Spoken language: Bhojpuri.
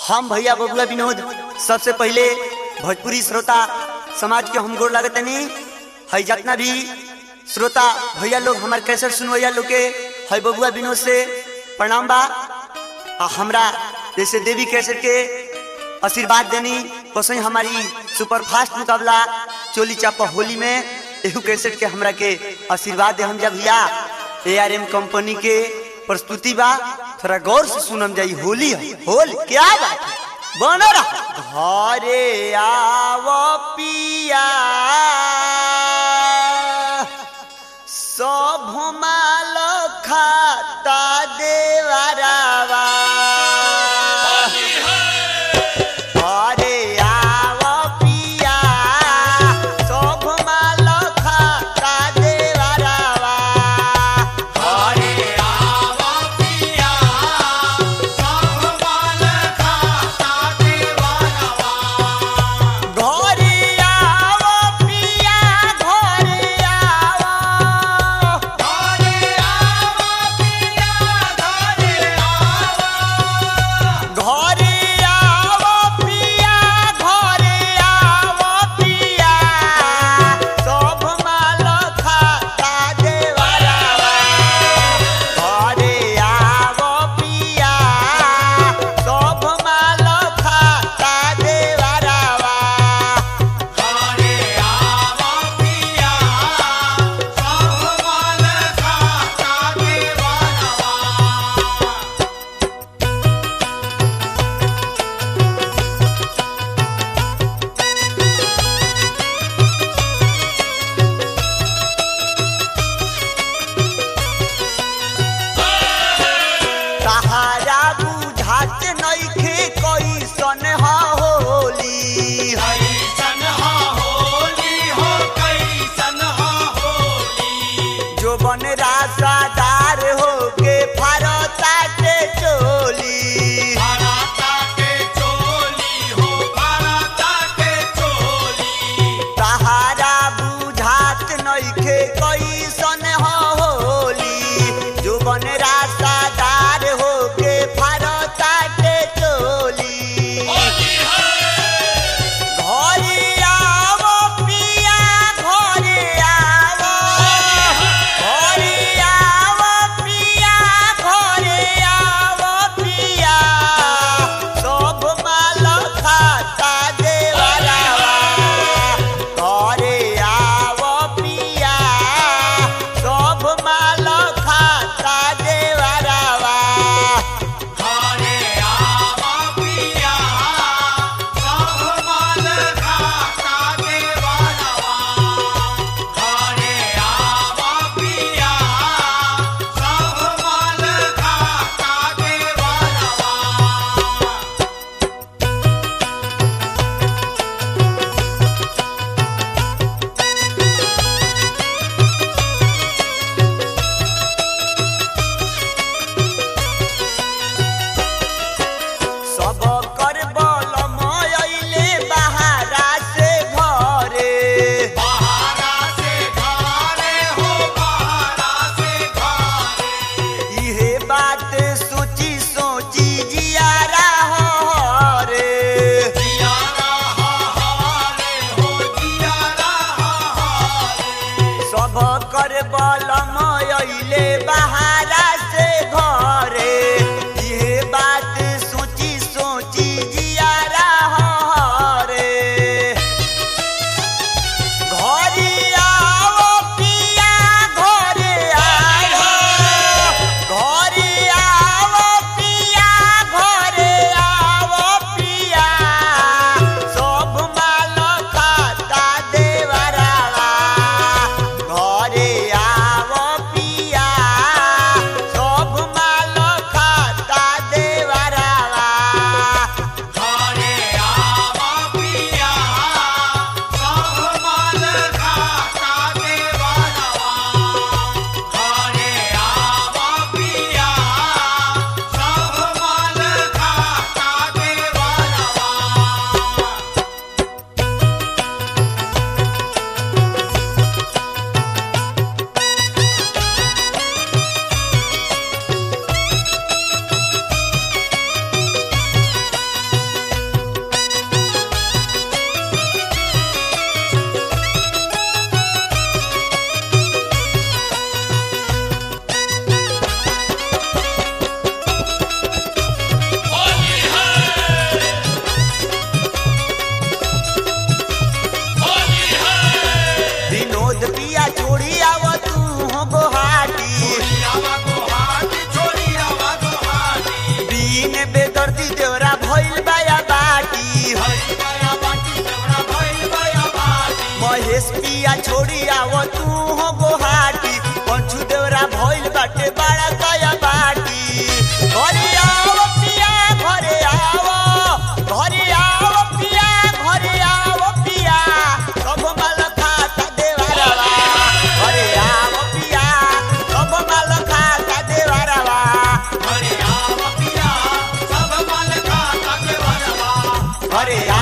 हम भैया बबुआ विनोद सबसे पहले भोजपुरी श्रोता समाज के हम गोर लगतनी है जितना भी श्रोता भैया लोग हमारे कैसे सुनवैया लोग के है बबुआ विनोद से प्रणाम बा आ हमरा जैसे देवी कैसेट के आशीर्वाद देनी वैसे ही हमारी सुपरफास्ट मुकाबला चोली चापा होली में एहू कैसेट के हमरा के आशीर्वाद दे हम जब भैया ए आर एम कंपनी के प्रस्तुति बा थोड़ा गौर से सुनम जाई होली है होली क्या बात है बन रहा घरे आव पिया सब माल खाता देवरावा घरे आव पिया सब माल खाता देवरावा घरे घरे आव पिया घरे आव घरे आव पिया घरे आव पिया सब माल खाता देवरावा घरे आव पिया सब माल खाता देवरावा सहारा बुझात नइखे कैसन ह होली जो बन रासादार होके फारता के चोली सहारा बुझात नइखे कैसन ह होली जो बन रासादार होके फारता के चोली घरे आव पिया घरे आव घरे आव पिया घरे आव पिया सब माल खाता देवरावा घरे आव पिया सब माल खाता देवरावा सब कर बल मयले बहारा से घरे इहे बात सोची सोची जियारा हरे सब कर बल मयले बहारा से घरे इहे बात सोची सोची जियारा हरे घरे आओ पिया घरे आओ घरे आओ पिया घरे आओ पिया सब माल खाता देवरावा घरे आओ पिया सब माल खाता देवरावा घरे